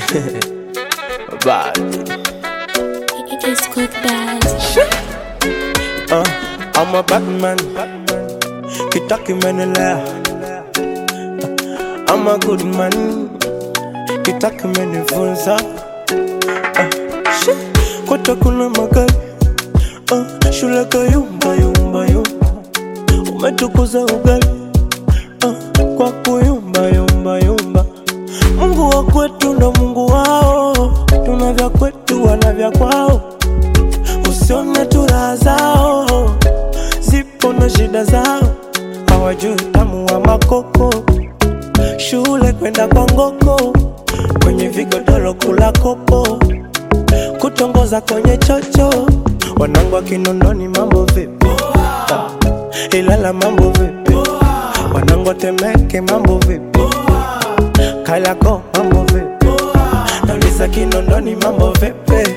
Bad. It's good bad. Uh, I'm a Batman. Kitaki menelea. I'm a good man. Kitaki menifunza. Uh, shit. Kota kuna magari. Uh, shule kayumba yumba yumba. Umetukuza ugali. Uh, kwa kuyumba yumba yumba. Mungu wa kwetu ndo Mungu wao. Tuna vya kwetu wana vya kwao. Usione tu raha zao, zipo na shida zao, hawajui utamu wa makoko. Shule kwenda kwa ngoko, kwenye vigodoro kula kopo, kutongoza kwenye chocho. Wanangu wa Kinondoni mambo vipi? Ah, Ilala mambo vipi? Wanangu wa Temeke mambo vipi? Kariakoo mambo vipi? Nauliza Kinondoni mambo vipi?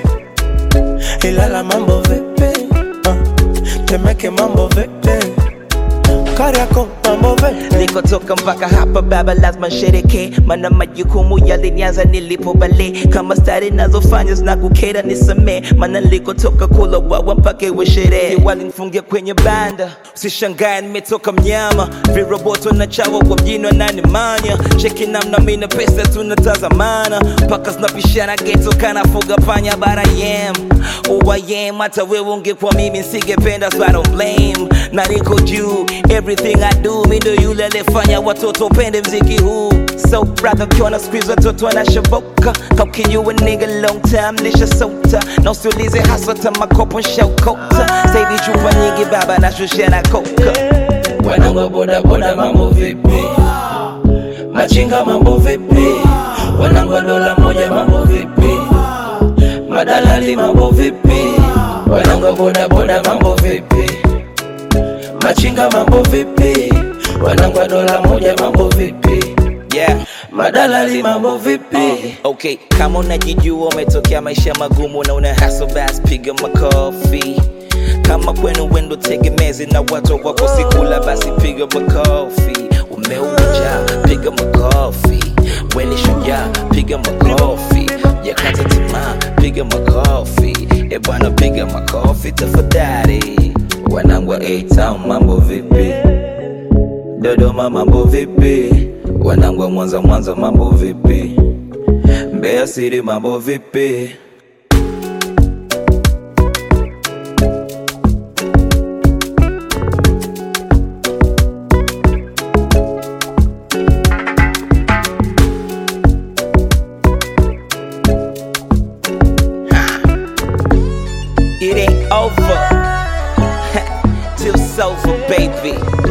Ilala mambo vipi? Uh, Temeke mambo vipi? Kariakoo mambo vipi? nilikotoka mpaka hapa baba lazima nshereke mana majukumu yalinianza nilipo bale kama stari nazofanya zinakukera nisamee mana nilikotoka kula wawa mpaka iwe sherehe walinifungia kwenye banda usishangae nimetoka mnyama viroboto na chawa kwa mjini wananimanya cheki namna mina pesa tunatazamana mpaka zinapishana geto kanafuga panya bara yem uwayem hata wewe ungekuwa mimi nsingependa so I don't blame na niko juu everything I do mi ndo yule aliyefanya watoto pende mziki huu so brother ukiona squeeze watoto wanashoboka kaukinyua nigga long time nishasota na usiulize haswa ta makopo nshakota sahivi chupa nyingi baba nashushia na koka wanangu boda boda mambo vipi machinga mambo vipi wanangu wa dola moja mambo vipi madalali mambo vipi wanangu wa boda boda mambo vipi machinga mambo vipi wanangu wa dola moja mambo vipi yeah madalali mambo vipi okay kama unajijua umetokea maisha magumu na una haso bas piga makofi kama kwenu wendo tegemezi na watu wako sikula basi piga makofi umeuja piga makofi weni shujaa piga makofi yakata tamaa piga makofi ebwana piga makofi tafadhali wanangu wa A-Town mambo vipi Dodoma mambo vipi? Wanangu wa Mwanza Mwanza mambo vipi? Mbeya City mambo vipi? It ain't over till it's over, baby.